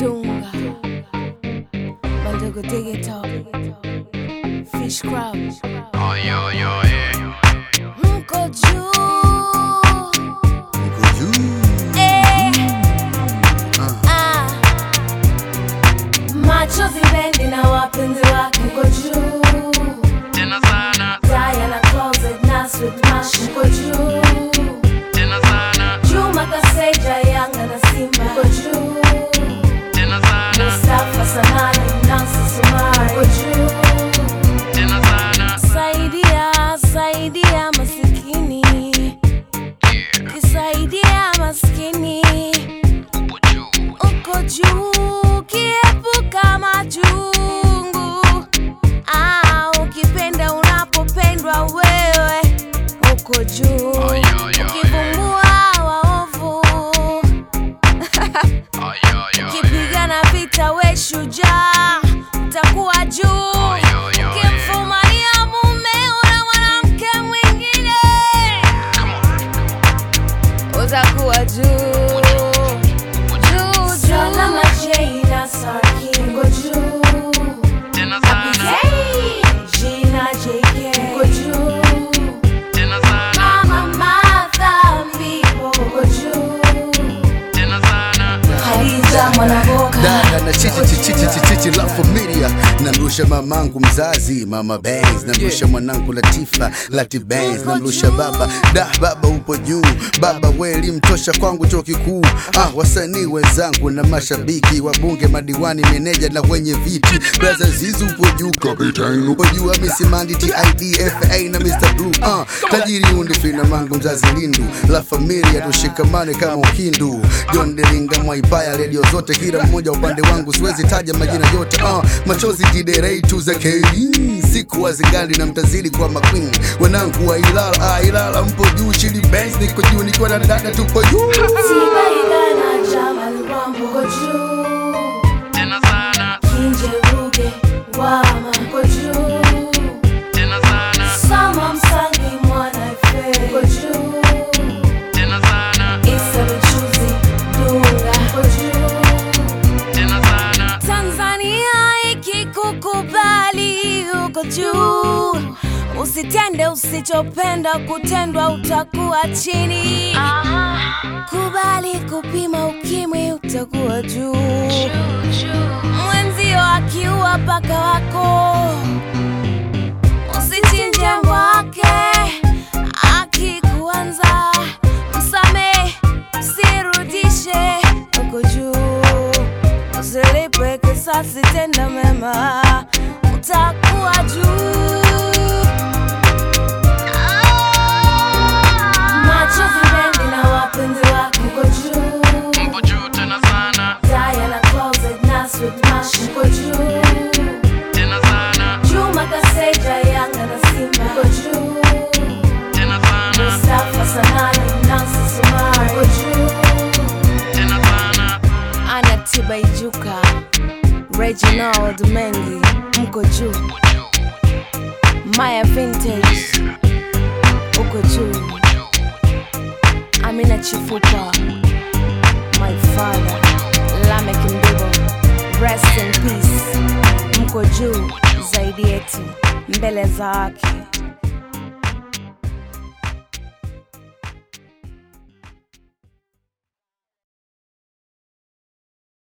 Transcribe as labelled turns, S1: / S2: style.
S1: Dunga, Mandogo Digital, Fish Crab,
S2: Ay, ay, ay.
S1: Mko juu
S3: Niko juu.
S1: eh,
S3: Ah.
S1: ah. Machozi bendi na wapenzi wake mko juu
S2: Tena sana,
S1: Diana Closet na Sweet Mash mko juu
S2: tena sana,
S1: Juma Kaseja Yanga na Simba mko juu
S2: tena sana,
S1: Mustafa Sanani Nancy Sumari mko juu
S2: tena sana.
S1: Saidia, saidia masikini
S2: Yeah,
S1: Kisaidia maskini
S2: upo juu.
S1: Uko juu kiepuka majungu ah, ukipenda unapopendwa wewe uko juu
S2: Ay, ay, ay.
S1: ukivumbua waovu
S2: Ay, ay, ay.
S1: ukipigana vita we shujaa utakuwa juu
S2: Ay, ay, ay.
S1: ukimfumania mume una mwanamke mwingine
S2: Come on.
S1: utakuwa juu juu salama Jina Sarkingo juu
S2: Tena sana,
S1: Jina JK Go juu
S2: tena sana,
S1: Mama Martha Mbibo Go juu
S2: tena sana.
S1: Khadija Mwanaboka
S3: dada na chichi chichi chichi chichi la familia namrusha mamangu mzazi mama Bangs namrusha mwanangu Latifa Lati Bangs namrusha baba da baba upo juu baba we elimtosha kwangu chuo kikuu ah, wasanii wenzangu na mashabiki wabunge madiwani meneja na wenye viti braza zizu upo juu kapitani upo juu Hamisi Mandi TID FA na Mr Blue ah, tajiri undifina mangu mzazi lindu la familia tushikamane kama ukindu John Delinga Mwaipaya redio zote kila mmoja upande wangu siwezi taja majina yote ah, machozi jiderei tu za kei siku wazingani na mtazidi kwa makwini wanangu wa Ilala ah, Ilala mpo juu chili banks niko juu nikiwa na dada tupo juu
S1: Tiba Igana Jamal Wambo Go juu
S2: Tena sana,
S1: Kinje Ruge Wama Go juu
S2: tena sana,
S1: Sama Msangi Mwana Ife Go juu
S2: tena sana,
S1: Isa Michuzi Dunga Go juu
S2: tena sana.
S1: Tanzania ikikukubali uko juu, usitende usichopenda kutendwa, utakuwa chini. Kubali kupima ukimwi, utakuwa juu. Mwenzio akiua paka wako, usichinje wake. Akikuanza msame, usirudishe, uko juu usilipe kisasi, tenda mema, utakuwa juu. Machozi mengi na wapenzi wako uko juu.
S2: Upo juu tena sana,
S1: Diana Closet na Sweet Mash uko juu.
S2: tena sana,
S1: Juma Kaseja Yanga na Simba uko juu.
S2: tena sana,
S1: Mustafa Sanani Nancy Sumari uko juu.
S2: tena sana.
S1: Ana Tiba Ijuka, Reginald Mengi mko juu.
S2: Upo juu,
S1: Maya Vintage uko juu.
S2: upo juu,
S1: Amina Chifupa, my father, Lamek Mbibo, rest in peace. Mko juu zaidi yetu, mbele za haki.